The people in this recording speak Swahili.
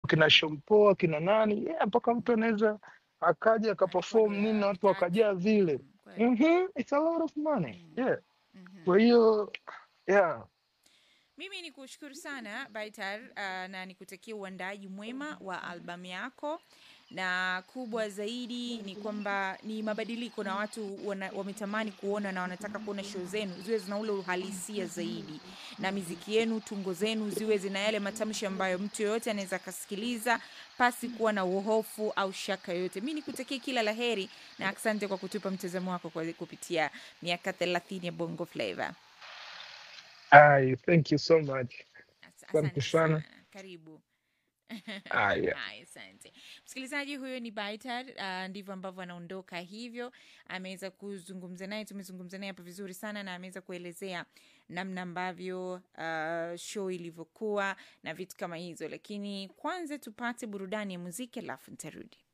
kina Shompoa kina nani yeah, mpaka mtu anaweza akaja akaperform nini na watu wakajaa vile mm-hmm. it's a lot of money yeah kwa hiyo yeah mimi ni kushukuru sana Baitar uh, na nikutakia uandaaji mwema wa albamu yako na kubwa zaidi ni kwamba ni mabadiliko na watu wana, wametamani kuona na wanataka kuona show zenu ziwe zina ule uhalisia zaidi na miziki yenu tungo zenu ziwe zina yale matamshi ambayo mtu yoyote anaweza akasikiliza pasi kuwa na uhofu au shaka yoyote mi nikutakia kila la heri na asante kwa kutupa mtazamo wako kwa kupitia miaka thelathini ya bongo flava Ai, thank you so much As- asante asante sana sana karibu ah, yeah. Haya, asante msikilizaji huyo ni Baitar. Uh, ndivyo ambavyo anaondoka hivyo. Ameweza kuzungumza naye, tumezungumza naye hapa vizuri sana, na ameweza kuelezea namna ambavyo uh, show ilivyokuwa na vitu kama hizo, lakini kwanza tupate burudani ya muziki alafu nitarudi.